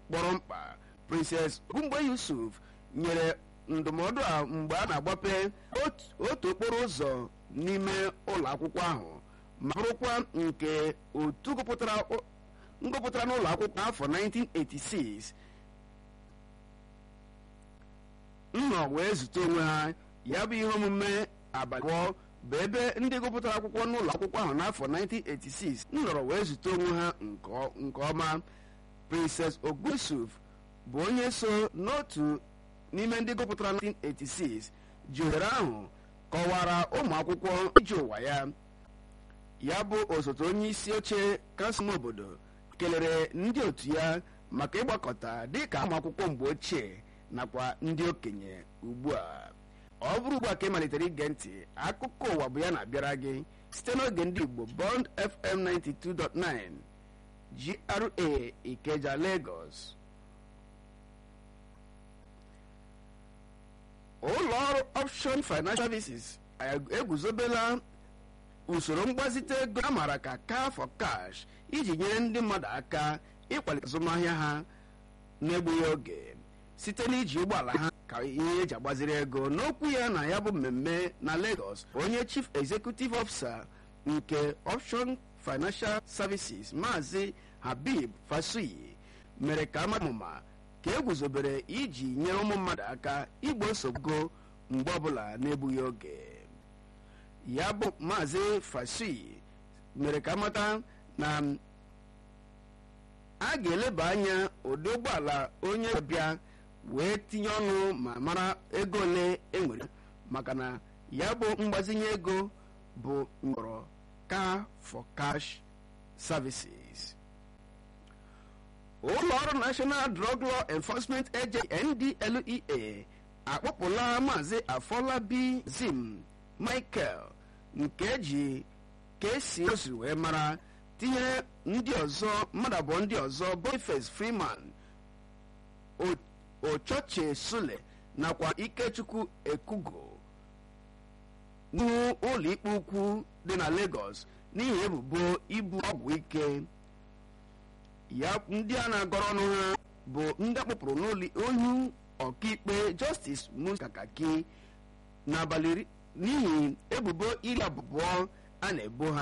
kpọrọ mkpa Princess Ogungbe Yusuf nyere ndụmọdụ a mgbe a na-agbape otu okporo ụzọ n'ime ụlọ akwụkwọ ahụ ma bụrụkwa nke otu ngụpụtara n'ụlọ akwụkwọ n'afọ 1986 nnọ wee zute onwe ha ya bụ ihe omume abalị abụọ bụ ebe ndị gụpụtara akwụkwọ n'ụlọ akwụkwọ ahụ n'afọ 1986 nnọrọ wee zute onwe ha nke ọma Princess Ogusuf bụ onye so n'otu n'ime ndị gụpụtara 1986 ji ohere ahụ kọwara ụmụ akwụkwọ ije ụwa ya ya bụ osote onye isi oche kansụl obodo kelere ndị otu ya maka ịgbakọta dịka ụmụ akwụkwọ mgbe ochie nakwa ndị okenye ugbu a ọ bụrụ ugbu a ka ị malitere ige ntị akụkọ ụwa bụ ya na-abịara gị site n'oge ndị Igbo Bond FM 92.9 GRA Ikeja Lagos ụlọ ọrụ Option Financial Services eguzobela usoro mgbazite ego a maara ka car for cash iji nyere ndị mmadụ aka ịkwalite azụmahịa ha n'egbughị oge site n'iji ụgbọala ha ka ihe eji agbaziri ego n'okwu ya na ya bụ mmemme na Lagos onye chief executive officer nke Option Financial Services maazị Habib Fasuyi mere ka amamụma ka eguzobere iji nyere ụmụ mmadụ aka igbo nsogbu mgbe ọbụla n'egbughị oge ya bụ maazị Fasuyi mere ka amata na a ga-eleba anya ụdị ụgbọala onye ọbịa wee tinye ọnụ ma mara ego ole enwere maka na ya bụ mgbazinye ego bụ mkpọrọ car for cash services ụlọ ọrụ National Drug Law Enforcement Agency NDLEA akpọpụla maazị Afolabi Zim Michael nke eji ka esi osi wee mara tinyere ndị ọzọ mmadụ abụọ ndị ọzọ Boniface Freeman Ochoche Sule nakwa Ikechukwu Ekugo n'ihu ụlọ ikpe ukwu dị na Lagos n'ihi ebubo ibu ọgwụ ike ya ndị a na-agọrọ ọnụ ha bụ ndị akpọpụrụ n'ụlọ onye ọkaikpe Justice Musa Kakaki n'abalị n'ihi ebubo iri abụọ a na-ebo ha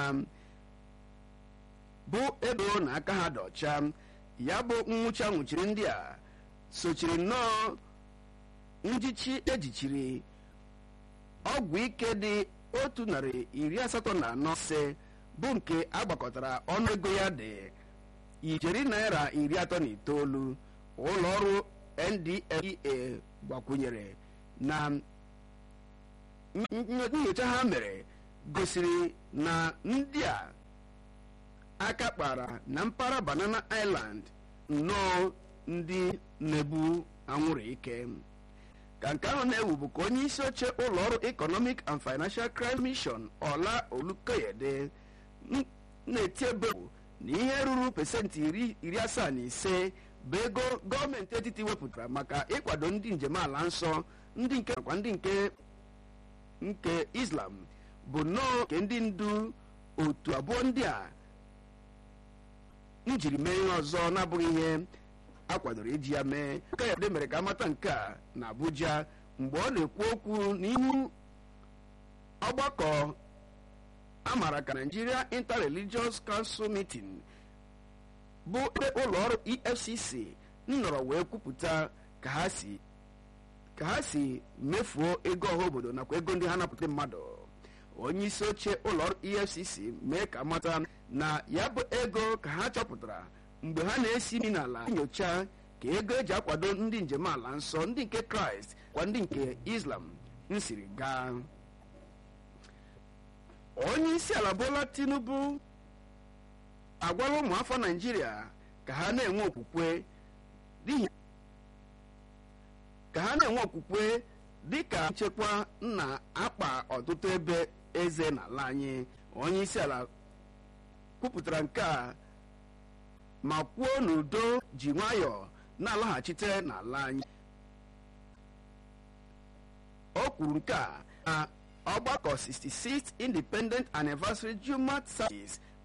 bụ ebe na aka ha dị ọcha ya bụ nwụchi nwụchiri ndị a sochiri nnọọ njichi ejichiri ọgwụ ike dị otu narị iri asatọ na anọ ise bụ nke agbakọtara ọnụego ya dị ijeri naira iri atọ na itoolu ụlọ ọrụ NDLEA gbakwunyere na nyocha ha mere gosiri na ndị a aka kpara na mpaghara Banana Island nnọọ ndị na-ebu anwụrụ ike ka nke ahụ na-ewu bụ ka onye isi oche ụlọ ọrụ Economic and Financial Crime Mission Ọla Olukoyede na-eti ebe na ihe ruru pesentị iri asaa na ise bụ ego gọọmenti etiti wepụtara maka ịkwado ndị njem ala nsọ ndị nke nakwa ndị nke nke Islam bụ nnọọ nke ndị ndu otu abụọ ndị a njiri mee ihe ọzọ na-abụghị ihe a kwadoro iji ya mee Kayode mere ka amata nke a na Abuja mgbe ọ na-ekwu okwu n'ihu ọgbakọ amara ka Nigeria Inter-Religious Council Meeting bụ ebe ụlọ ọrụ EFCC nnọrọ wee kwupụta ka ha si ka ha si mefuo ego ọha obodo nakwa ego ndị ha napụta mmadụ onye isi oche ụlọ ọrụ EFCC mee ka mata na ya bụ ego ka ha chọpụtara mgbe ha na-esi imi n'ala nyocha ka ego eji akwado ndị njem ala nsọ ndị nke Kraịst kwa ndị nke Islam nsiri gaa onye isi ala Bola Tinubu agwala ụmụafọ Naịjirịa ka ha na-enwe okwukwe n'ihi ka ha na-enwe okwukwe dịka nchekwa na-akpa ọtụtụ ebe eze n'ala anyị onye isi ala kwupụtara nke a ma kwuo n'udo ji nwayọọ na-alaghachite n'ala anyị o kwuru nke a na ọgbakọ 66th Independent Anniversary Jumat Service